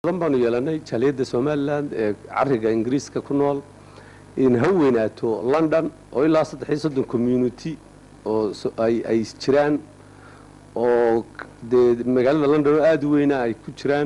badan baanu yeelanay jaaliyadda somalilan ee cariga ingiriiska ku nool in ha weynaato london oo ilaa saddex iyo soddon community oo ay jiraan oo dee magaalada london oo aada u weyna ay ku jiraan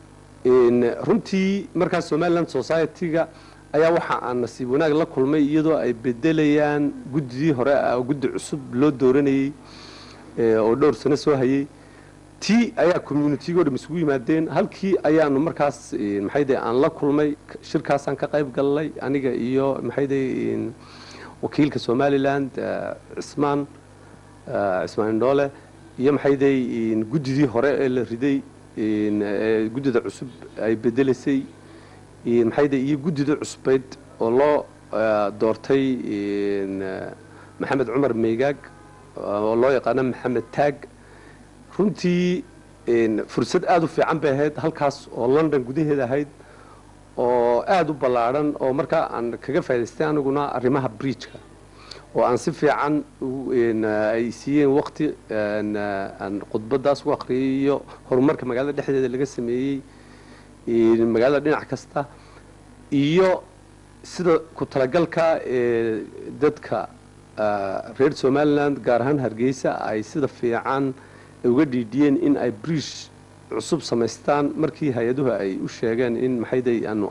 runtii markaas somaliland society-ga ayaa waxa aan nasiib wanaag la kulmay iyadoo ay bedelayaan guddidii hore oo guddi cusub loo dooranayey oo dhowr sano soo hayay tii ayaa communitigo dham isugu yimaadeen halkii ayaanu markaas maxayde aan la kulmay shirkaasaan ka qayb galnay aniga iyo maxayde wakiilka somaliland cismaan cismaan indhoole iyo maxayde guddidii hore ee la riday guddida cusub ay bedelaysay maxayde iyo guddida cusbeyd oo loo doortay maxamed cumar meygaag oo loo yaqaano maxamed taag runtii fursad aada u fiican bay ahayd halkaas oo london gudaheeda ahayd oo aada u ballaadhan oo markaa aan kaga faa'idaystay aniguna arrimaha bridgeka oo aan si fiican ay siiyeen waqti aan khudbadaas u akhriyay iyo horumarka magaalada dhexdeeda laga sameeyey magaalada dhinac kasta iyo sida ku talagalka ee dadka reer somaliland gaar ahaan hargeysa ay sida fiican uga dhiidhiyeen in ay bridge cusub samaystaan markii hay-aduhu ay u sheegeen in maxayday aanu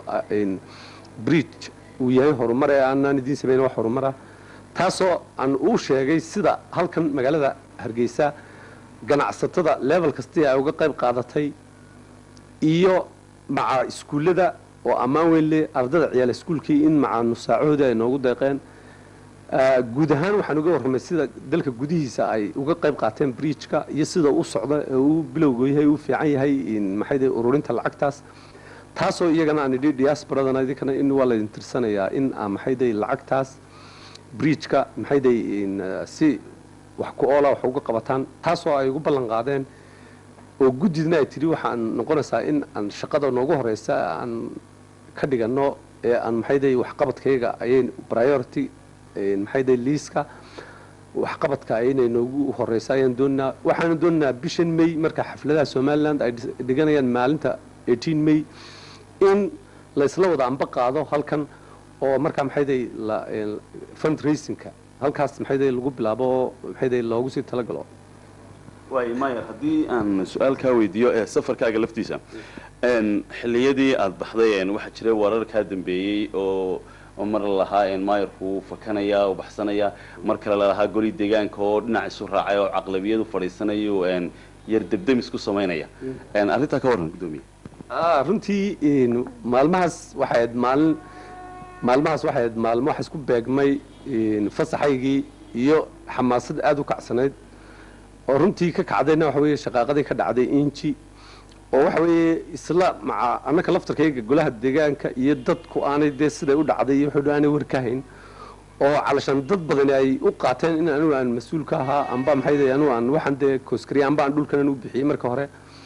bridge uu yahay horumar ee aanaan idiin samayn wax horumara taasoo aan uu sheegay sida halkan magaalada hargeysa ganacsatada level kastii ay uga qayb qaadatay iyo maca iskuullada oo ammaan weyn leh ardada ciyaal iskuulkii in maca nusaacahoodii ay noogu deeqeen guud ahaan waxaan uga warramay sida dalka gudihiisa ay uga qayb qaateen bridgeka iyo sida u socda ee uu bilowga yahay uu fiican yahay maxayde ururinta lacagtaas taasoo iyagana aan idhi diasporadana idinkana in waa laydin tirsanayaa in aa maxayday lacagtaas bridgeka maxayday si wax ku oola wax uga qabataan taasoo ay ugu ballan qaadeen oo guddidna ay tidhi waxaan noqonaysaa in aan shaqada noogu horeysa aan ka dhigano ee aan maxayday waxqabadkayga ayay priority maxayday liiska waxqabadka inay noogu horeysa ayaan doonaa waxaanu doonaynaa bishan may marka xafladaha somaliland ay dhiganayaan maalinta eighteen may in laysla wada amba qaado halkan oo markaa maxayday fundraisingka halkaas maxayday lagu bilaabo oo maxayday loogu sii talagalo waay mayer haddii aan su-aal kaa weydiiyo ee safarkaaga laftiisa xilliyadii aada baxday waxaa jiray warar kaa dambeeyey oo mar lalahaa maayarku fakanaya oo baxsanaya mar kale lalahaa goli deegaanka oo dhinac isu raacay oo caqlabiyadu fadhiisanayo yar debdemis ku samaynaya arrintaa ka warran guddoomiye runtii maalmahaas waxay ahayd maalin maalmahaas waxay ahayd maalmo waxa isku beegmay fasaxaygii iyo xamaasad aada u kacsanayd oo runtii ka kacdayna waxa weeye shaqaaqadii ka dhacday inji oo waxa weeye isla maca annaka laftarkayga golaha deegaanka iyo dadku aanay dee siday u dhacday iyo wuxuu aanay war ka hayn oo calashaan dad badani ay u qaateen in anigu aan mas-uul ka ahaa amba maxay anigu aan waxaan dee kooskariya amba aan dhulkan u bixiyey marka hore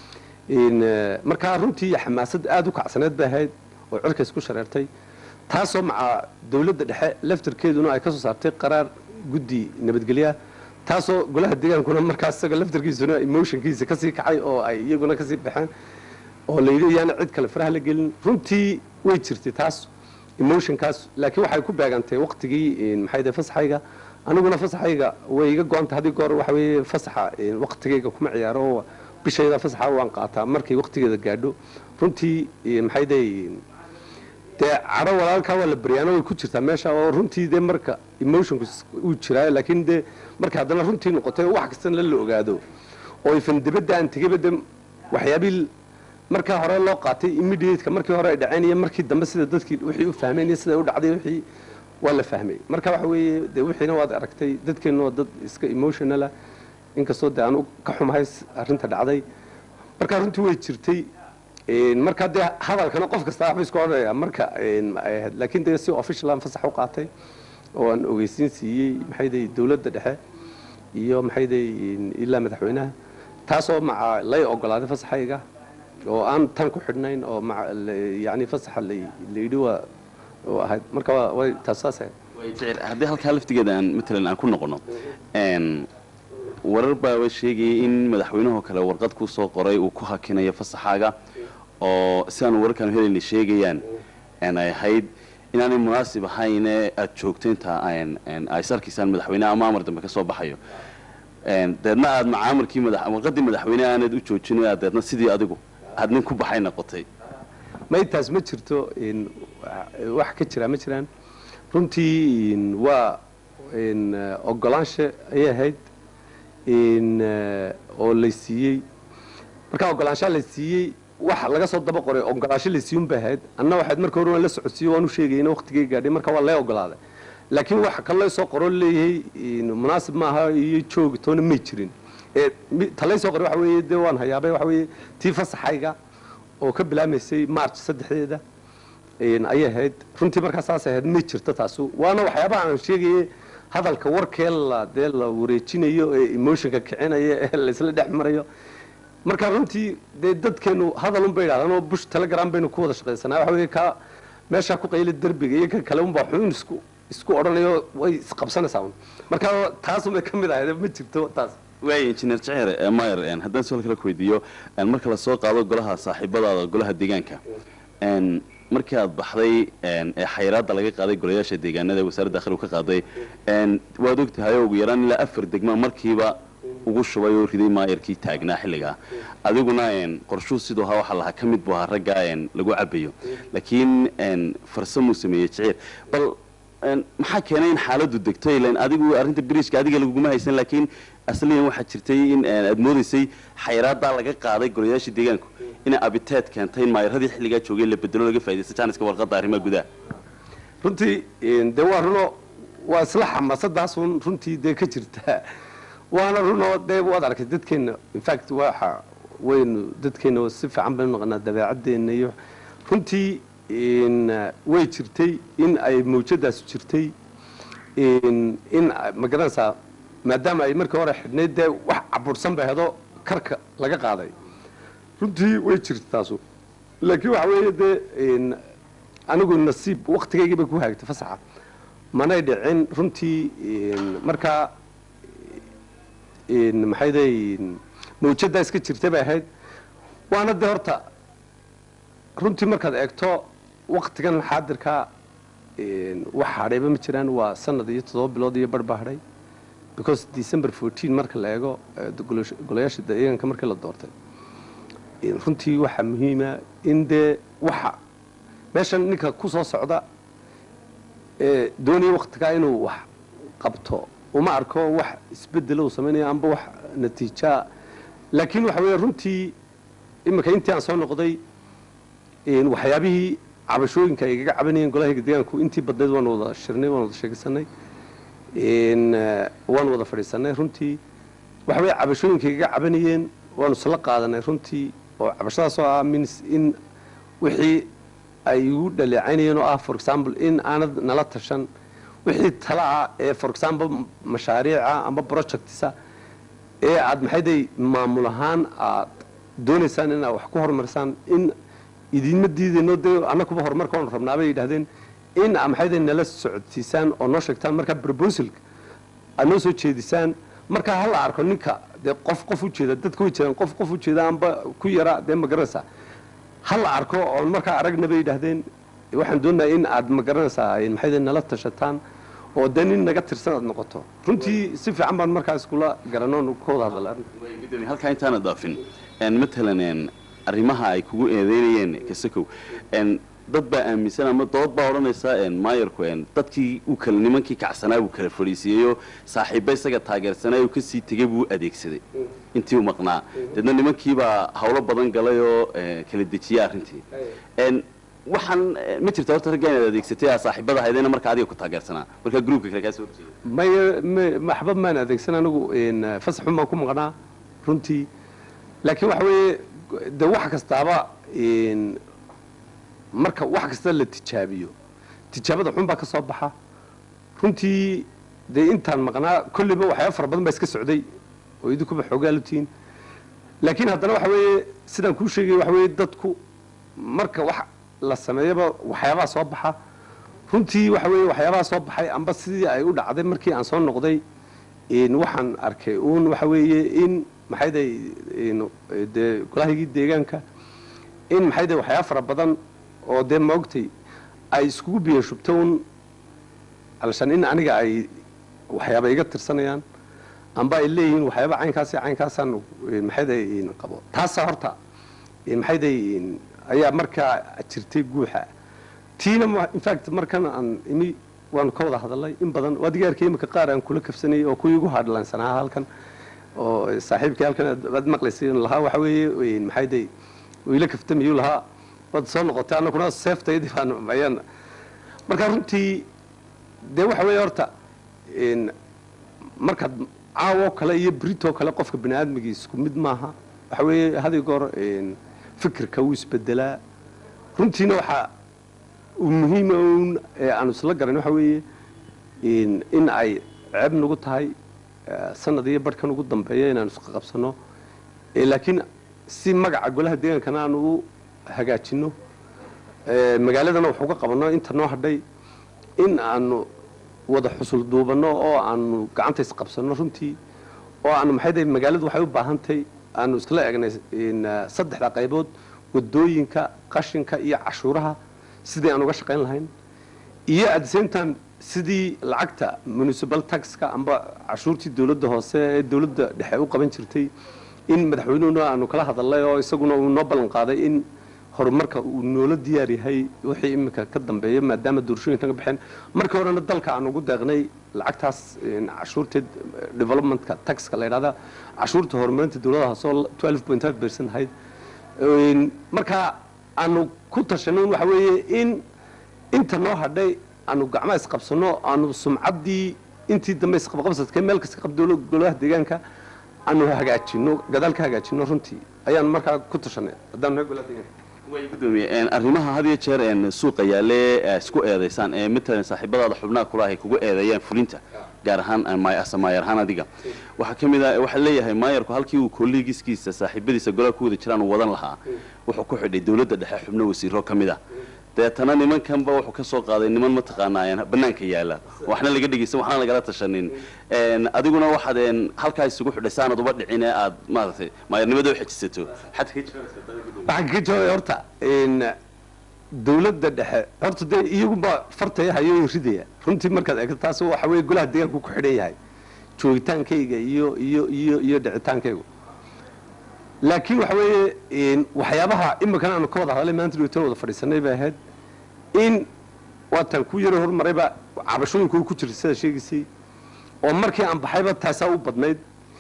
markaa runtii xamaasad aada u kacsaneed bay ahayd oo cirka isku shareertay taasoo maca dawladda dhexe laftarkeeduna ay ka soo saartay qaraar guddi nabadgelya taasoo golaha deegaankuna markaas isaga laftarkiisuna emotionkiisa kasii kacay oo ay iyaguna kasii baxeen oo la yidhi yaana cid kale faraha la gelin runtii way jirtay taas emotionkaas laakiin waxay ku beegantay waqtigii maxay fasaxayga aniguna fasaxayga way iga go-anta haddii goor waxa weeye fasaxa waqtigayga kuma ciyaaro oo bishayda fasaxa waan qaataa markay waqtigeeda gaadho runtii maxay day dee caro walaalkaa waa la baryaano way ku jirtaa meesha oo runtii dee marka emotionku uu jiraayo laakiin dee marka haddana runtii noqotay wax kastana la ogaado oo ifan dibadda aan tegayba de waxyaabii markaa hore loo qaatay immediateka markii hore ay dhaceen iyo markii dambe sida dadkii wixii u fahmeen iyo sida u dhacday wixii waa la fahmay marka waxa weeye dee wixiina waad aragtay dadkeenna waa dad iska emotionala inkastoo dee aan ka xumahay arrinta dhacday marka runtii way jirtay marka dee hadalkana qof kasta waxba isku odhanaya marka ay ahayd laakiin dee si official aan fasax u qaatay oo aan ogeysiin siiyey maxayday dawladda dhexe iyo maxayday ilaa madaxweynaha taasoo maca lay ogolaaday fasaxayga oo aan tan ku xidhnayn oo maca yani fasaxa la yidhi waa oo ahayd marka way taas saas ahayd haddii halkaa laftigeeda aan matalan aan ku noqono warar baaba sheegayay in madaxweynahoo kale warqad ku soo qoray uu ku hakinayo fasaxaaga oo sidaan wararkaan helayna sheegayaan een ay ahayd inaanay munaasib ahayne aada joogto inta aan een ay sarkiisaan madaxweyne ama amar dambe ka soo baxayo een deedna aada macaamarkii madax warqadii madaxweyne aanad u joojin aad deedna sidii adigu aad nin ku baxay noqotay ma intaas ma jirto in wax ka jira ma jiraan runtii in waa in ogolaansha ayay ahayd in oo la siiyey markaa ogolaanshaa la siiyey wax laga soo daba qoray ogolaansho la siiyun bay ahayd anna waxayd marka hore waan la socodsiiyo waan u sheegayna waqtigay gaadhay marka waa lee ogolaaday laakiin waxa kaloo soo qoro leeyahay in munaasib maaha iyo joog toona may jirin ee mi- talay soo qoray waxa weeye dee waan hayaabay waxa weeye tii fasaxayga oo ka bilaamaysay march saddexdeeda een ayay ahayd runtii markaa saas ahayd ma jirto taasu waana waxyaabaha aan sheegayay hadalka warkee la dee la wareejinayo ee emotionka kicinaya ee laysla dhex marayo marka runtii dee dadkeenu hadal unbay idhahdaan oo bush telegram baynu ku wada shaqaysanaa waxa weeye ka meeshaa ku qayla derbiga iyo ka kale unbaa xun isku isku odhanayo way isqabsanaysaa un marka taas unbay ka mid ahayd ma jirto taas waaya injineer jaceer ee mayer een haddaan su-aal kale ku weydiiyo een marka la soo qaado golaha saaxiibadaada golaha deegaanka een markii aad baxday een ee xayiraadda laga qaaday golayaasha deegaanada ee wasaaradda dakhligu ka qaaday een waad ogtahay oo ugu yaraan ilaa afar degma markiiba ugu shubay oo riday maayarkii taagnaa xilligaa adiguna een qorshuu siduu ahaa waxaa lahaa ka mid buu ahaa raggaa een lagu cabayo laakiin een farsamuu sameeyey jaceer bal een maxaa keenay in xaaladdu degto ilan adigu arrinta biriishka adiga laguguma haysan laakiin asliyan waxaa jirtay in een aad moodaysay xayiraaddaa laga qaaday golayaasha deegaanku inay abiteed keentay in maayaradii xilligaa joogay la bedelo laga faa'iidaysta jaaniska warqadda arrimaha gudaha runtii een, dee waa runo waa isla xamaasadaasun runtii dee ka jirta waana runoo dee waad arkay dadkeenna infact waxa waynu dadkeenna si fiican baynu naqanaa dabeecadeenna iyo runtii in way jirtay in ay mawjadaas jirtay in in ma garanaysaa maadaama ay markii hore xidhnayd dee wax cabursan bay hedo karka laga qaaday runtii way jirta taasu laakiin waxa weeye dee in anigu nasiib waktigaygii bay ku haagtay fasaxa manay dhicin runtii in markaa in maxay day mawjaddaa iska jirtay bay ahayd waana dee horta runtii markaad eegto waktigan xaadirka in wax hadhayba ma jiraan waa sanad iyo toddoba bilood iyo bar baa hadhay because december fourteen marka la eego eh, golayaasha- golayaasha deegaanka markii la doortay in runtii waxaa muhiima in dee waxa meeshan ninka ku soo socda ee doonaya waktigaa inuu wax qabto uma arko wax isbedelo uu samaynayo amba wax natiijaa laakiin waxa weeye runtii iminka intii aan soo noqday in waxyaabihii cabashooyinka ay igaga cabanayeen golahayga deegaanku intii badnayd waan wada shirnay waan wada sheegsanay in eh, waan wada fadhiisanay runtii waxa weeye cabashooyinka igaga cabanayeen waanu isla qaadanay runtii oo cabashadaas oo ah means in wixii ay igu dhaleecaynayeen oo ah for example in aanad nala tashan wixii tala ah ee for example mashaariica amba projectsa ee aad maxayday maamul ahaan aad doonaysaan in aad wax ku horumarisaan in idinma diidayno dee annakuba horumarka waanu rabnaa bay yidhahdeen in aad maxayday nala socodsiisaan oo noo sheegtaan markaa proposalka aad noo soo jeedisaan markaa ha la arko ninka dee qof qof u jeeda dadka way jeedaan qof qof u jeeda amba ku yara dee ma garanaysaa ha la arko oon markaa aragna bay yidhaahdeen waxaan doonayaa in aad ma garanaysaa ay maxayday nala tashataan oo dee nin naga tirsan aad noqoto runtii si fiican baan markaa iskula garanoon ka wada hadala gudoomiye halkaa intaana daafin een matalan een arrimaha ay kugu eedeynayeen kasakow een dad baa aaminsan ama dood baa odhanaysa een maayarku een dadkii uu kala nimankii kacsanaa buu kala fadhiisiiyeyo saaxiibba isaga taageersanaa uu kasii tegey buu adeegsaday intii uu maqnaa deedna nimankiibaa hawlo badan galay oo ee, kala dejiyay arrintii een waxaan eh, ma jirta horta ragga inaad adeegsatay aa saaxiibada ahaydena marka adiga ku taageersanaa marka groupka kale kaa soo horjeeda maya ma- maxba maan adeegsan anigu in fasaxun baan ku maqnaa runtii laakiin waxa weeye de wax kastaaba in marka wax kasta la tijaabiyo tijaabada xun baa ka soo baxa runtii dee intaan maqnaa kolliba waxyaaba fara badan baa iska socday oo idinkuba xoogaa lutiin laakiin haddana waxa weeye sidaan kuu sheegay waxa weeye dadku marka wax la sameeyaba waxyaabaha soo baxa runtii waxa weeye waxyaabaha soo baxay amba sidii ay u dhacday markii aan soo noqday in waxaan arkay uun waxa weeye in maxayday in dee golahaygii deegaanka in maxay dee waxyaaba fara badan oo dee maogtay ay iskugu biyo shubto un alshan in aniga ay waxyaaba iga tirsanayaan amba ay leeyihiin waxyaaba caynkaas iyo caynkaasaan maxayday qabo taasa horta maxayday ayaa markaa jirtay guuxa tiina infact markan aan imi waanu ka wada hadalnay in badan waa digaarkii imika qaar aan kula kafsanayay oo kuwii igu hadlansanaa halkan oo saaxiibkii halkan aad maqlaysay lahaa waxa weeye maxayday ila kaftamayuu lahaa waad soo noqotay annaguna seeftayadii baan ayaan marka runtii dee waxa weeye horta markaad caawoo kale iyo britoo kale qofka bani aadmigii isku mid maaha waxa weeye haday goor fikirka wuu isbedelaa runtiina waxaa uu muhiima un ee aanu isla garan waxa weeye in ay ceeb nagu tahay sanad iyo barhkan ugu dambeeya inaanu isqa qabsano laakiin si magaca golaha deegaankana aanu u hagaajino magaaladana waxu ka qabanno inta noo hadhay in aanu wada xusul duubanno oo aanu gacanta isqabsanno runtii oo aanu maxay magaaladu waxay u baahantahay aanu iskala egnay saddexda qaybood wadooyinka qashinka iyo cashuuraha sidii aan uga shaqayn lahayn iyo at the same time sidii lacagta municipal taxka amba cashuurtii dawladda hoose ee dawladda dhexe u qaban jirtay in madaxweynuhuna aanu kala hadalnay oo isaguna uu noo ballan qaaday in horumarka uu noola diyaar yahay wixii iminka ka dambeeya maadaama doorashooyinkan ka baxeen markii horena dalka aan ugu deeqnay lacagtaas cashuurteed developmentka taxka la yidhahda cashuurta horumarinta dawladda hoose oo twelve point five percent ahayd marka aanu ku tashanay waxa weeye in inta noo hadhay aanu gacmaha isqabsano aanu sumcaddii intii dambe isqabqabsadkay meel kasta qab golaha deegaanka aanu hagaajino gadaal ka hagaajino runtii ayaan markaa ku tashanay haddaan naga golaha deegaanka way gudoomiye arrimaha had iyo jeer suuqa yaale isku eedaysaan ee matalan saaxiibadaada xubnaha kula ay kugu eedeeyaan fulinta gaar ahaan maayar ahaan adiga waxaa ka mid ah waxaa leeyahay maayarku halkii uu kolleegiskiisa saaxiibadiisa golaha ku wada jiraan uu wadan lahaa wuxuu ku xidhay dawladda dhexe xubno wasiiro ka mid ah deetana nimankanba wuxuu ka soo qaaday niman mataqaanaa banaanka yaala waxna laga dhegeysan waxna lagala tashanin adiguna waxaad halkaa isugu xidhay saanad uba dhicin ee aad maaragtay maayarnimada u xejisato waxaan kaga jawaabay horta dawladda dhexe horta dee iyaguba fartaya hayo ridaya runtii markaad eegto taas waxa weeye golaha deegaanku ku xidhan yahay joogitaankayga iyo iyo iyo iyo dhicitaankaygu laakiin waxa weeye waxyaabaha imikan aanu ka wada hadalay maanta dhowtan wada fadhiisanay bay ahayd in waataan ku yaro horumarayba cabashooyinku ku jirta sidaa sheegaysay oo markii aan baxayba taasaa u badnayd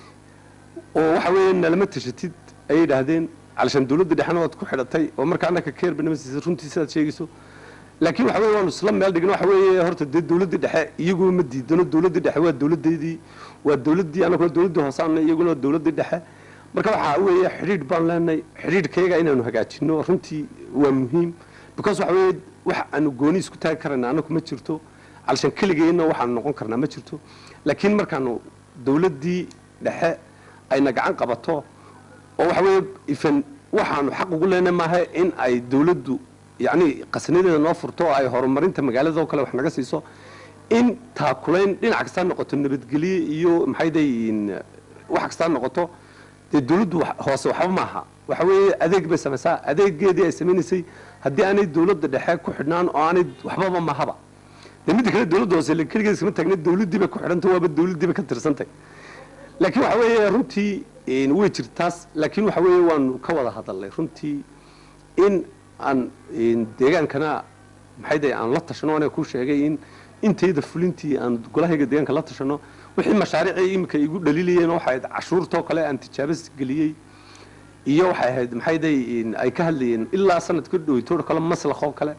oo waxa weeye nalama tashatid ayay yidhaahdeen calashaan dawladda dhexena waad ku xidhatay oo marka annaka keer banamasiisa runtii sidaad sheegayso laakiin waxa weye waanu isla meel dhigno waxa weeye horta dee dawladdii dhexe iyaguba ma diidano dawladdii dhexe waa dawladdeedii waa dawladdii annaguna dawladdii hoosaana iyaguna waa dawladdii dhexe marka waxaa weeye xidhiidh baan leenahay xidhiidhkayaga inaanu hagaajino runtii waa muhiim because waxa weeye wax aanu gooni isku taagi karayna annagu ma jirto calashaan keligeenna waxaanu noqon karnaa ma jirto laakiin markaanu dawladdii dhexe ayna gacan qabato oo waxa weeye ifan waxaanu xaq ugu leenahay maaha in ay dawladdu yacni qasnadeeda noo furto oo ay horumarinta magaalada oo kale wax naga siiso in taakulayn dhinac kastaa noqoto nabadgelye iyo maxay dayin wax kastaa noqoto dee dawladdu hoose waxba maaha waxa weeye adeeg bay samaysaa adeegeedii ay samaynaysay haddii aanay dawladda dhexe ku xidhnaan oo aanay waxbaba mahaba dee midda kale dawladda hoose le keligeed iskama taagna dawladdii bay ku xidhantay waaba dawladdii bay ka tirsantay laakiin waxa weeye runtii way jirtaas laakiin waxa weeye waanu ka wada hadalnay runtii in aan deegaankana maxay dahay aan la tashano aniga ku sheegay in intayda fulintii aan golahayga deegaanka la tashano wixii mashaariicii iminka igu dhaliilayeen waxay ahayd cashuurtoo kale aan tijaabas geliyey iyo waxay ahayd maxay dahay ay ka hadlayeen ilaa sanadka dhoweytoor kale maslakoo kale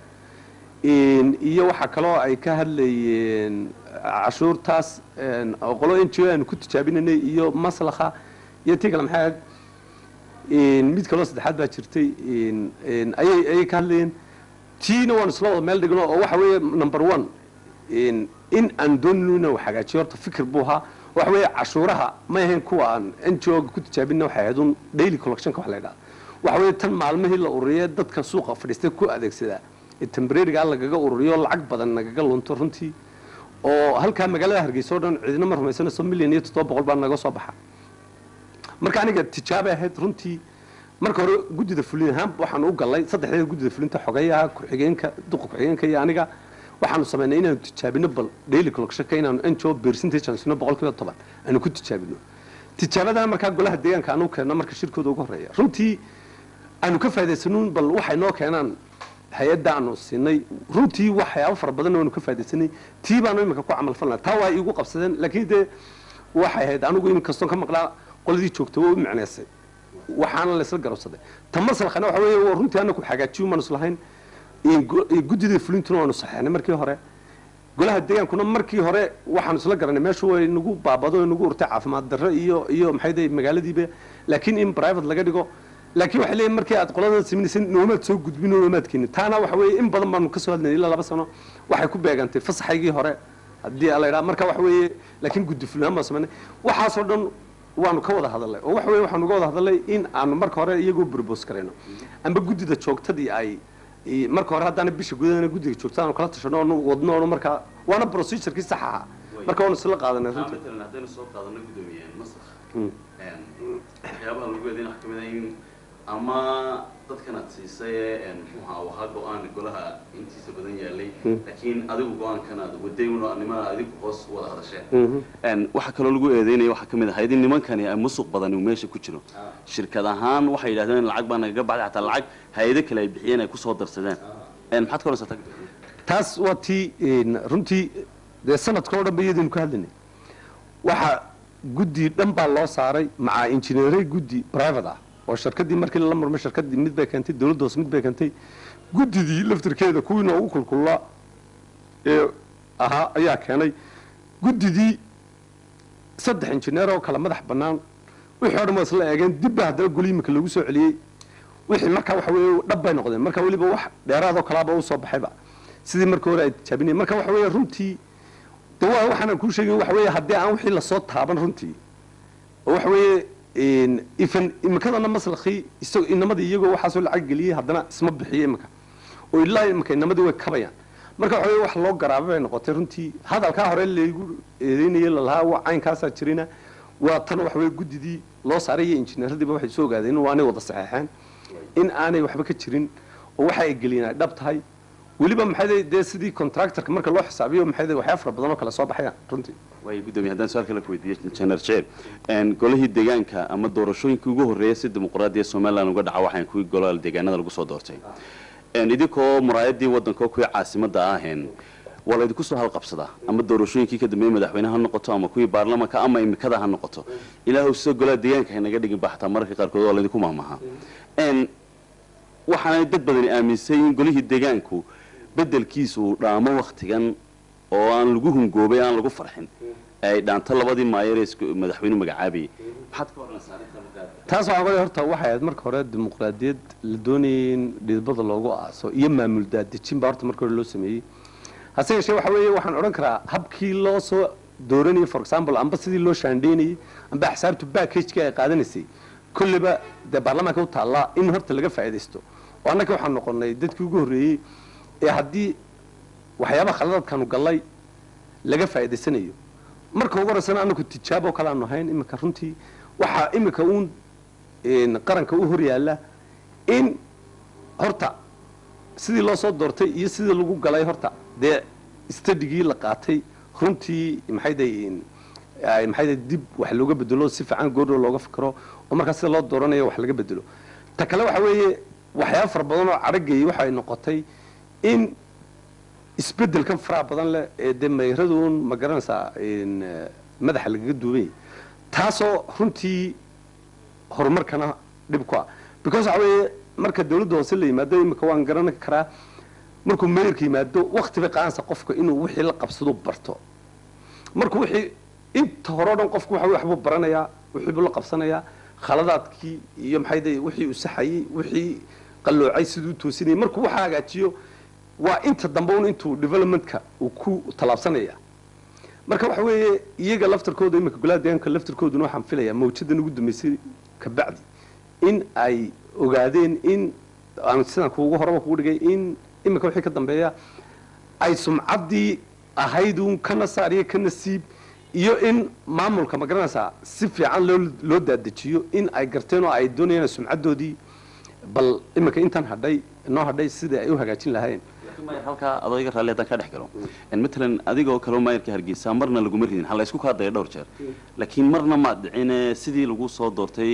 iyo waxaa kaloo ay ka hadlayeen cashuurtaas qolo n g o aanu ku tijaabinanay iyo maslakha iyo tii kale maxay ahayd mid kaloo saddexaad baa jirtay ayay ayay ka hadlayeen tiina waanu isla wada meel dhigno oo waxa weeye number one in aan doonino inaan wax hagaajiyo horta fikir buu ahaa waxa weeye cashuuraha ma ahayn kuwa aan n g o ku tijaabina waxay ahayd un daily collectionka wax la yidhahda waxa weeye tan maalmihii la ururiyee dadka suuqa fadhiistay ku adeegsadaa ee tembrariga lagaga ururiyo lacag badan nagaga lunto runtii oo halkaa magaalada hargeysa o dhan ciidina ma rumaysanayso milyan iyo toddoba boqol baa naga soo baxa marka aniga tijaabay ahayd runtii marka hore guddida fulin ahaan waxaanu u gallay saddexdeeda guddida fulinta xogeyaha ku-xigeenka duqa ku-xigeenka iyo aniga waxaanu samaynay inaanu tijaabino bal daily collectionka inaanu ngo percentage aan sino boqol kiiba toban aanu ku tijaabino tijaabadana markaa golaha deegaanka aanu keenno marka shirkooda ugu horeeya runtii aanu ka faa'idaysanuun bal waxay noo keenaan hay-adda aanu siinay runtii waxyaabo fara badan aanu ka faa'idaysanay tii baanu iminka ku camal falnaa taa waa iigu qabsadeen laakiin dee waxay ahayd anigu imin kastoon ka maqlaa qoladii joogta waa u micnaysay waxaana laysla garabsaday ta maslaxana waxa weeye waa runtii anaku hagaajiyo maanu islahayn guddida fulintuna waanu saxeexnay markii hore golaha deegaankuna markii hore waxaanu isla garanay meeshu way nagu baabado way nagu urtay caafimaad darro iyo iyo maxay dahay magaaladiiba laakiin in private laga dhigo laakiin waxay leeyihin markii aad qolada samaynayseen noomaad soo gudbin oo noomaad keenin taana waxa weeye in badan baanu ka soo hadlaynay ilaa laba sano waxay ku beegantay fasaxaygii hore haddii la yidhaha marka waxa weeye laakiin guddi fulinahaan baan samaynay waxaasoo dhan waanu ka wada hadalnay oo waxa weeye waxaanu uga wada hadalnay in aanu marka hore iyagoo propose karayno amba guddida joogtadii ay marka hore haddaana bisha gudahana guddiga joogta aanu kala tashano oonu wadno oonu markaa waana procedurkii sax ahaa marka waanu isla qaadanay runtii matalan haddaynu soo qaadano gudoomiyeen masar waxyaabaha lagu eedayn waxa kamid ah in ama dadkan aad siisay ee muxuu ahaa wahaa go-aan golaha intiisa badan yaalay laakiin adigu go-aankan aad waday una nimana adigu hoos wada hadasheen waxaa kaloo lagu eedeynaya waxaa kamid ahayd in nimankani ay musuq badan uu meesha ku jiro shirkad ahaan waxay yidhahdeen lacag baa nagaga baxday xataa lacag hay-ado kale ay bixiyeen ay kusoo darsadeen maxaad ka odhansataa taas waa tii runtii dee sanadka oo dhan ba iyadaynu ka hadlaynay waxa guddi dhan baa loo saaray macaa injineeray guddi private ah oo shirkadii markii lala murmay shirkadii mid bay keentay dawladda hoose mid bay keentay guddidii laftirkeeda kuwii noogu kulkullaa ee ahaa ayaa keenay guddidii saddex injineer oo kale madax bannaan wixii o dhan waa isla eegeen dib baa haddana goli imika lagu soo celiyey wixii markaa waxa weeye dhab bay noqdeen marka weliba wax dheeraadoo kalaaba u soo baxayba sidii markii hore ay tijaabinayeen marka waxa weeye runtii de waa waxaanaan kuu sheegin waxa weeye haddii aan wixii lasoo taaban runtii oo waxa weeye ifan imikadana maslakii isagoo inamadii iyagoo waxaasoo lacag geliyey haddana isma bixiyo imika oo ilaa imika inamadii way kabayaan marka waxa weye wax loo garaaba bay noqotay runtii hadalkaa hore laygu eedeynayay lalahaa wa caynkaasaa jirina waa tan waxa weye guddidii loo saaray iyo injineeradiiba waxay soo ogaadeen in aanay wada saxeexeen in aanay waxba ka jirin oo waxa ay geliyeen ay dhab tahay weliba maxay dee sidii contractorka marka loo xisaabiyo maxay waxyaa fara badan oo kale soo baxayaan runtii waay gudoomiye haddaan su-aal kale ku weydiiyo jener jeeb golihii deegaanka ama doorashooyinkii ugu horreeyay si dimuqraadiya somaliland uga dhaca waxaan kuwii golaha deegaanada lagu soo doortay idinkoo muraayadii waddanka kuwii caasimadda aheen waa laydinku soo halqabsadaa ama doorashooyinkii ka dambeeyey madaxweyne ha noqoto ama kuwii baarlamanka ama imikada ha noqoto ilaahu sida golaha deegaanka haynaga dhigin ba xataa mararka qaarkood waa laydinku maahmahaa waxaanay dad badani aaminsay in golihii deegaanku bedelkiisa uu dhaamo waktigan oo aan lagu hungoobay aan lagu farxin ay dhaanto labadii maayer ee madaxweyne magacaabayay maxaad ka odhanaysaa taas waxaa qole horta waxay ahayd marka hore dimuqraadiyad la doonayay in dhidbada loogu aaso iyo maamul daadejin baa horta marka hore loo sameeyey hase yeeshee waxa weeye waxaan odhan karaa habkii loo soo dooranayay for example amba sidii loo shaandheynayay amba axsaabtu backagekii ay qaadanaysay kolleyba dee baarlamaanka u taallaa in horta laga faa'iidaysto oo annaka waxaan noqonnay dadkii ugu horreeyey ee haddii waxyaabaha khaladaadkaanu gallay laga faa'iidaysanayo marka ugu horeysana anaku tijaabo kale aanu ahayn iminka runtii waxaa iminka uun qaranka u hor yaalla in horta sidii loo soo doortay iyo sidii lagu galay horta dee stadigii la qaatay runtii maxayday maxayday dib wax looga bedelo si fiican goordhow looga fikiro oo markaa sida loo dooranayo wax laga bedelo ta kale waxa weeye waxyaaba fara badan oo cadhagayay waxay noqotay in isbedelkan faraha badan leh ee dee mayraduun ma garanaysaa madaxa lagaga duubanya taasoo runtii horumarkana dhib ku ah because waxa weeye marka dawladda hoose la yimaado imika waan garan karaa markuu mayorka yimaado wakti bay qaadanaysa qofka inuu wixii la qabsado barto markuu wixii inta hore o dhan qofku waxa waxbuu baranayaa wixii buu la qabsanayaa khaladaadkii iyo maxay day wixii uu saxayey wixii qalloocay siduu toosinayay markuu waxa hagaajiyo waa inta dambe un intuu developmentka uu ku tallaabsanaya marka waxa weeye iyaga laftarkooda imika golaha deegaanka laftarkooduna waxaan filayaa mawjadan ugu dambeysay kabacdi in ay ogaadeen in aan sidaan kuugu horeba kugu dhigay in imika wixii ka dambeeya ay sumcaddii ahaydun kana saar iyo kana siib iyo in maamulka ma garanaysaa si fiican loo loo daadejiyo in ay garteen oo ay doonayaan sumcaddoodii bal iminka intan hadhay noo hadhay sidai ay u hagaajin lahayn laakiin maayar halkaa adoo iga raalli haddaan ka dhex galo En matalan adigoo kaleo maayarka hargeysa marna laguma ridin ha la isku kaadaya dhowr jeer laakiin marna maad dhicine sidii lagu soo doortay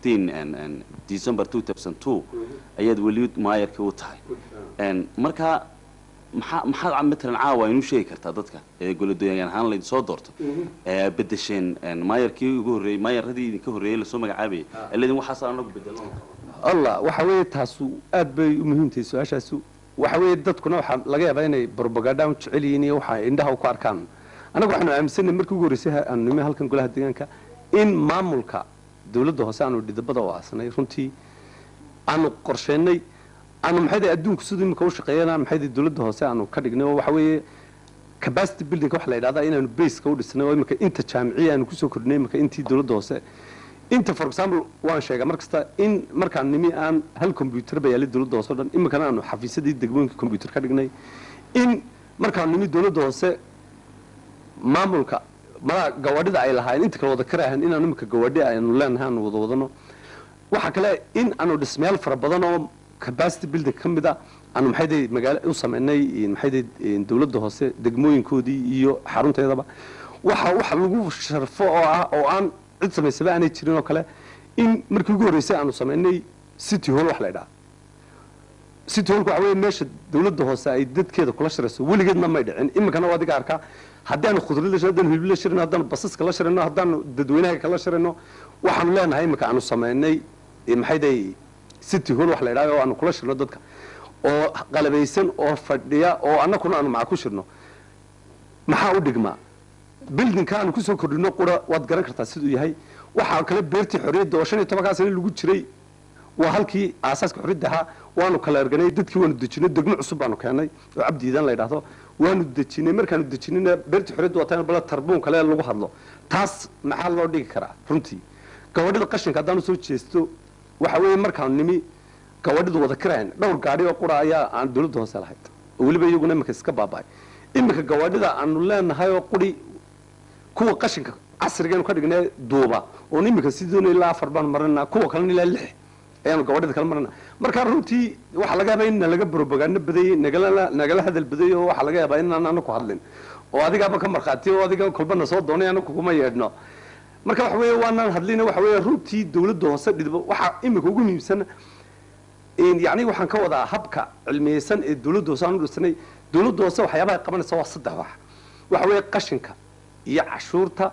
15 december 2002 ayaad weli maayarka u tahay En marka maxaa maxaad matalan caawa inuu sheegi kartaa dadka ee goladoyan ahaan laydin soo doorto ee bedesheen en maayarkii ugu horreeyey maayaradii idinka horreeyey lasoo magacaabayay ee laydin waxaas anagu bedelo allah waxa weeye taasu aad bay u muhiim tahay su-aashaasu waxa weeye dadkuna waxaa laga yaabaa inay propaganda u jecel yihiin iyo waxa indhaha ku arkaan annaga waxaanu aaminsanay markii ugu horreysay aanu nimi halkan golaha deegaanka in maamulka dawladda hoose aanu dhidabada u aasanay runtii aanu qorsheynay aanu maxayda adduunku siduu imika u shaqeeyana maxayda dawladda hoose aanu ka dhignay oo waxa weeye capacity building waxa la yidhahdaa inaanu baseka u dhisnay oo imika inta jaamiciya aanu kusoo kordhinay imika intii dawladda hoose inta for example waan sheegaa mar kasta in markaan nimi aan hal combyuter ba yaalay dawladda hoose o dhan iminkana aanu xafiisyadii degmooyinka combyuter ka dhignay in markaan nimi dawladda hoose maamulka malaa gawaadhida ay lahaayeen inta kale wada karaahan inaanu imika gawaadhi aynu leenahay aanu wada wadano waxaa kale in aanu dhismayaal fara badan oo capacity building ka mid a aanu maxayday magaala u sameynay maxayday dawladda hoose degmooyinkoodii iyo xarunteedaba waxa waxa lagu sharfo oo ah oo aan cid samaysaba aanay jirin oo kale in markii ugu horreysay aanu samaynay city hall wax la ydhaha city hallku waxa weeye meesha dawladda hoose ay dadkeeda kula shirayso weligeedna may dhicin iminkana waa adiga arkaa haddaanu khudrid la shirino haddaanu hilib la shirino haddaanu basaska la shirino haddaanu dadweynaha kala shirino waxaanu leenahay iminka aanu samaynay maxayday city hall wax la ydhaha oo aanu kula shirno dadka oo qalabaysan oo fadhiya oo annakuna aanu maca ku shirno maxaa u dhigmaa bildinka aanu kusoo kordhino qura waad garan kartaa siduu yahay waxaa kale beertii xorriyadda oo shan iyo tobankaa sane lagu jiray waa halkii aasaaska xorriyadda ahaa waanu kala erganay dadkii waanu dejinay degmo cusub baanu keenay oo cabdiidan la yidhaahdo waanu dejinay markaanu dejinayna beertii xorriyadda waa tan bala tarbuun kale lagu hadlo taas maxaa loo dhigi karaa runtii gabadhida qashinka haddaanu soo jeesto waxa weeye markaanu nimi gabadhidu wada karayn dhowr gaadhi oo qura ayaa aan dawladda hoose lahayd oo weliba iyaguna iminka iska baaba'ay iminka gawaadhida aanu leenahay oo quri kuwa qashinka casrigeenu ka dhignay duuba oon iminka sidoona ilaa afar baan marina kuwa kalena ilaa lix ayaanu gabadhida kala marina marka runtii waxaa laga yaabaa in nalaga propaganda badayey nagala nagala hadal badayey oo waxaa laga yaabaa inaan anaku hadlin oo adigaaba ka markhaati oo adiga kolbana soo doonay anaku kuma yeedhno marka waxa weeye waanaan hadlina waxa weeye runtii dawladda hoose dhidbo waxaa iminka ugu muhiimsan yacni waxaan ka wadaa habka cilmiyeysan ee dawladda hoose aan u dhisnay dawladda hoose waxyaabaha ay qabanaysa waa saddex wax waxa weeye qashinka iyo cashuurta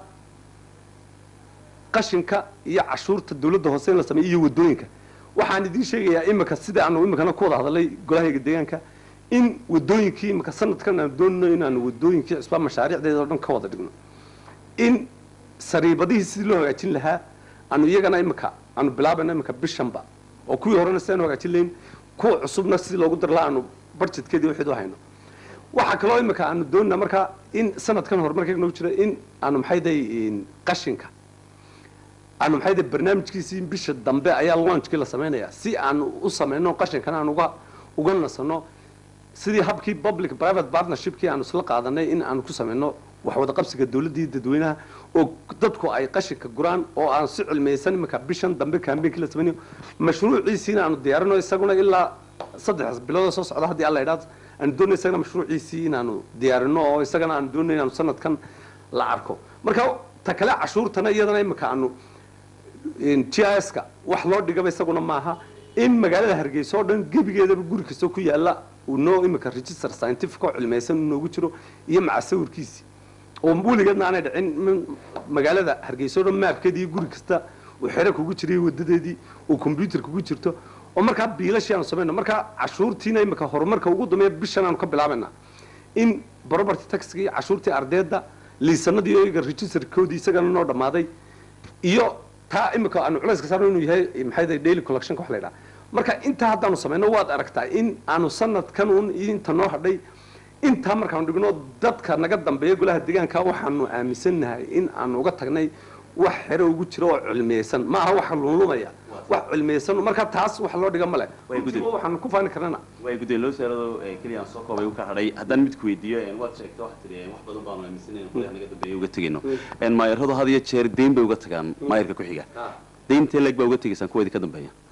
qashinka iyo cashuurta dawladda hoose in la sameeyo iyo wadooyinka waxaan idiin sheegayaa imika sida aanu imikana ku wada hadalay golahayga deegaanka in wadooyinkii imika sanadkan aanu doonino inaanu wadooyinkii cusbaa mashaariicdeeda oo dhan ka wada dhigno in sariibadihii sidii loo hagaajin lahaa aanu iyagana imika aanu bilaabayno imika bishanba oo kuwii horena sidaanu hagaajin layn kuwa cusubna sidii loogu dar lahaa aanu budgetkeedii wixii u hayno waxaa kaloo imika aanu doonina markaa in sanadkan horumarkeega noogu jira in aanu maxayday qashinka aanu maxayday barnaamijkiisii bisha dambe ayaa launchkii la samaynayaa si aanu u samayno qashinkana aan uga uga nasano sidii habkii public private partnershipkii aanu isla qaadanay in aanu ku samayno wax wada qabsiga dawladda iyo dadweynaha oo dadku ay qashinka guraan oo aan si cilmiyeysan imika bishan dambe kaambeenkii la samaynayo mashruuciisiina aanu diyaarino isaguna ilaa saddex bilood soo socda haddii alla idhaad aanu doonay isagana mashruuciisii inaanu diyaarino oo isagana aanu doonay inaanu sanadkan la arko marka ta kale cashuurtana iyadana imika aanu g i s ka wax loo dhigaba isaguna maaha in magaalada hargeysa oo dhan gebigeedaba guri kastoo ku yaala uu noo imika register scientific oo cilmiyeysan uu noogu jiro iyo maca sawirkiisii oo weligeedna aanay dhicin magaalada hargeysa oo dhan maabkeedii guri kasta uu xero kugu jiray wadadeedii uu combyuter kugu jirto oo markaa biilashii aanu samayno markaa cashuurtiina imika horumarka ugu dambeeya bishan aanu ka bilaabayna in property taxkii cashuurtii ardeedda liisanadii oo iyaga registerkoodii isagana noo dhammaaday iyo taa imika aanu culayska saarno inuu yahay maxay daily collectionka wax la yidhaha marka intaa haddaanu samayno waad aragtaa in aanu sanadkan un inta noo hadhay intaa markaanu dhigno dadka naga dambeeya golaha deegaanka waxaanu aaminsannahay in aanu uga tagnay wax xero ugu jira oo cilmiyeysan ma aha waxa lunlumaya wax cilmiyeysan marka taas wax loo dhiga male waxaanu ku faani karnana way gudeen loo saarado keliya aan soo koobay u ka hadhay haddaan mid ku weydiiyo waad sheegtay waxaad tidhi wax badan baanu aaminsanayn qolyaha naga dambeeya uga tegayno maayarradu had iyo jeer deyn bay uga tagaan maayarka ku xiga deyntee leeg baa uga tegaysaan kuweedii ka dambeeya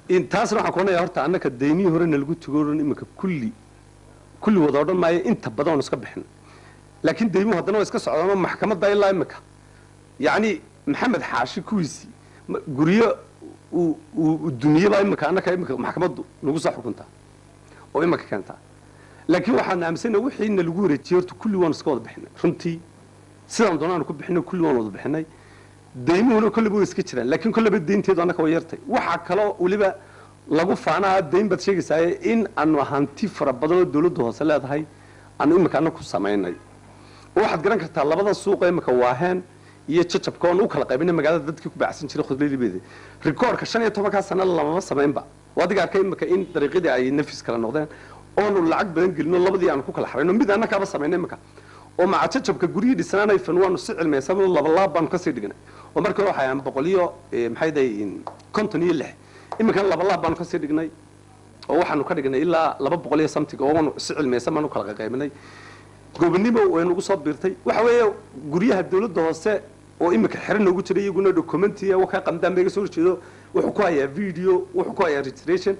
in taasna waxaan kuonayaa horta annaka daymihii horena lagu tugo dhan iminka kulli kulli wada odhan maayo inta badan oon iska bixin laakiin daymuhu haddana waa iska socdaanoo maxkamadda ilaa iminka yacni maxamed xaashi kuwiisii ma- guryo uu uu dumiyebaa iminka annaka iminka maxkamaddu nagu soo xukuntaa oo iminka keentaa laakiin waxaan aaminsanahay wixiina lagu wareejiyey horta kulli waan iska wada bixinay runtii sidaan doonaanu ku bixinay kulli waan wada bixinay daymuhuna kolleyba way iska jiraan laakiin kolleyba daynteedu annaka way yartay waxaa kaloo weliba lagu faanaa dayn baad sheegaysaaye in aanu hanti fara badan oo dawladda hoose leedahay aanu imika annaku samaynay oo waxaad garan kartaa labada suuqa imika waaheen iyo jajabka oon u kala qaybinay magaalada dadkii ku baacsan jiray khudlalibeeda rikoorka shan iyo tobankaa sana lamama samaynba oo adiga arkay imika in dariiqadii ay nafis kala noqdeen oonu lacag badan gelino labadii aanu ku kala xarayno mid annakaaba samaynay imika oo maca jajabka guryihii dhisanaanay fan waanu si cilmaysan labalaab baanu kasii dhignay oo markii hore waxay ahaan boqol iyo eh, maxay dahay konton iyo lix iminkana labalaab baanu kasii dhignay oo waxaanu ka dhignay ilaa laba boqol iyo something oo waanu si cilmaysan baanu kala qaybinay gobonimo way nagu soo biirtay waxa weeye guryaha dawladda hoose oo imika xero noogu jiray iyaguna documenti wakaa qamdaan ba iga soo horjeedo wuxuu ku hayaa video wuxuu ku hayaa registration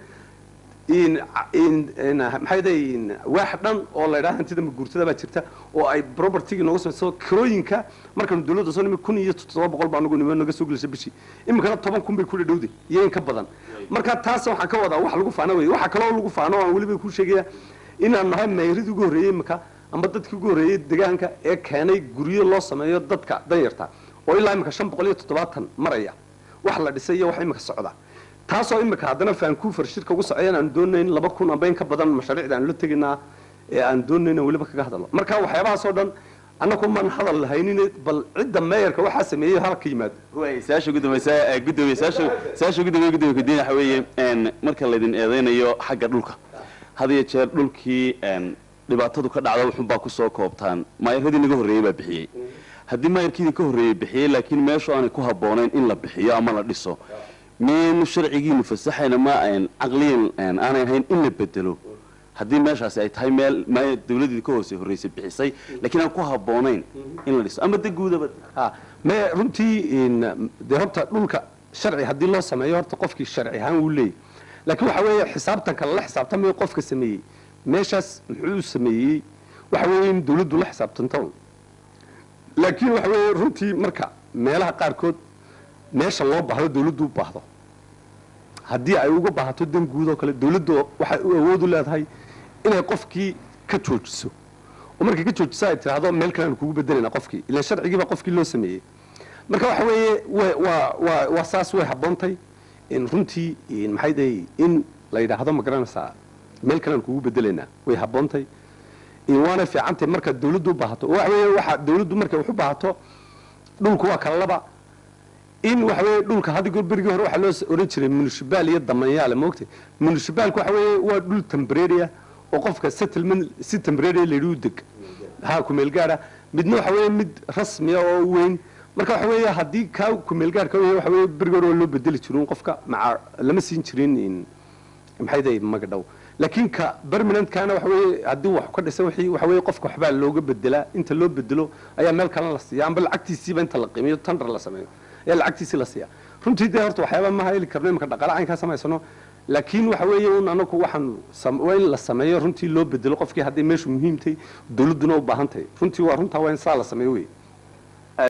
in in in maxay dahay in waax dhan oo la yidhaha hantida maguurtada baa jirta oo ay propertyga nooga samayso kirooyinka markaanu dawladda soo nimi kun iyo toddoba boqol baa nagu nimi naga soo gelisay bishii iminkana toban kun bay ku dhadhowday iyo in ka badan marka taas waxaan ka wadaa wax lagu faano wey waxa kaloo lagu faano aan weliba ku sheegaya inaan nahay mayridii ugu horreeyey imika amba dadkii ugu horreeyey deegaanka ee keenay guryo loo sameeyo dadka danyarta oo ilaa imika shan boqol iyo toddobaatan maraya wax la dhisay iyo wax imika socda taasoo imika haddana vancouver shirka ugu socdeen aan doonayn laba kun amba in ka badan mashaariicda aan la tegaynaa ee aan doonayn weliba kaga hadalno marka waxyaabahaasoo dhan annagu maan hadal lahaynin bal cidda meeyarka waxaa sameeyey halka yimaado way saasha gudoomaysa ee gudoomiye saasha saasha gudoomiye gudoomiye kadiin waxa weeye een marka laydin eedeynayo xagga dhulka had iyo jeer dhulkii een dhibaatadu ka dhacda wuxun baa kusoo koobtaan maayaradii naga horreeyey baa bixiyey haddii maayarkiidii ka horreeyey bixiyey laakiin meeshu aanay ku habboonayn in la bixiyo ama la dhiso miyaynu sharcigiinu fasaxayna ma aan caqliyan een aanay ahayn in la bedelo haddii meeshaasi ay tahay meel maaya dawladdii ka hoose horreysay bixisay laakiin aan ku habboonayn in la dhiso ama de guudaba ha me runtii in dee horta dhulka sharci haddii loo sameeyo horta qofkii sharci ahaan wuu leeyahy laakiin waxa weeye xisaabtanka lala xisaabtamayo qofka sameeyey meeshaas muxuu sameeyey waxa weeye in dawladdu la xisaabtanto laakiin waxa weeye runtii marka meelaha qaarkood meesha loo baahdo dawladdu u baahdo haddii ay uga baahato dan guud oo kale dawladdu waxay u awood u leedahay inay qofkii ka joojiso oo markay ka joojiso ay tidhaahdo meel kale aan kugu bedelayna qofkii ilaan sharcigiiba qofkii loo sameeyey marka waxa weeye wa- waa waa waa saas way habboontay in runtii in maxay dahay in la yidhaahdo ma garanaysaa meel kale aan kugu bedelaynaa way habboontay in waana fiicantay marka dawladdu u baahato oo waxa weeye waxa dawladdu markay wax u baahato dhulku waa kala laba in waxa weeye dhulka hadda berigii hore waxaa loo s- oran jiray munishibaal iyo damanyaale moogtay munishibaalku waxa weeye waa dhul temporary ah oo qofka settlement si temporary la yidhi u deg ha kumeel gaara midna waxa weeye mid rasmiya oo weyn marka waxa weeye haddii kaa kumeel gaarka weeye waxa weeye berigii hore waa loo bedeli jirin qofka maca lama siin jirin in maxay dahay magadhow laakiin ka permanentkana waxa weeye haddii wax ka dhisa wixii waxa weeye qofka waxbaa looga bedelaa inta loo bedelo ayaa meel kale la siiya amba lacagtiisiiba inta la qiimiyo tandar la sameeyo ayaa lacagtiisii la siiya runtii dee horta waxyaaba ma heli karno imika dhaqaale caynkaa samaysano laakiin waxa weeye un anagu waxaan sam- waa in la sameeyo runtii loo bedelo qofkii hadday meeshu muhiimtay dawladduna u baahan tahay runtii waa runtaa waa in saa la sameeyo wey